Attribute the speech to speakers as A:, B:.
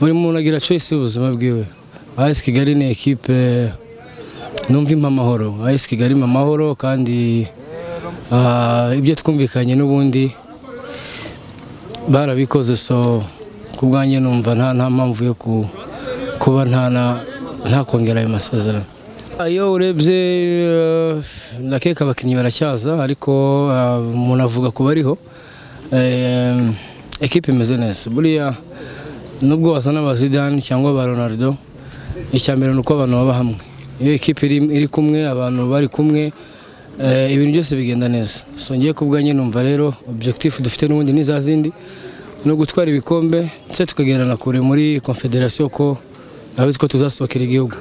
A: buri muntu agira choice y'ubuzima bwiwe as kigali ni ekipe numva impa amahoro as kigali impa amahoro kandi ah, ibyo twumvikanye n'ubundi barabikoze so ku bwanjye numva nta nta mpamvu yo ku- kuba nta na- ntakongera ayo masezerano iyo urebye eh, ndakeka abakinnyi baracyaza ariko ah, umuntu avuga ku bariho Eh, ekipe imeze neza buriya nubwo wazana aba Zidane cyangwa aba Ronaldo icya mbere ni uko abantu baba hamwe iyo ekipe iri, iri kumwe abantu bari kumwe eh, ibintu byose bigenda neza so ngiye kubwanjye numva rero objectif dufite n'ubundi ni za zindi ni ugutwara ibikombe ndetse tukagerana kure muri confederation ko abizi ko tuzasohokera igihugu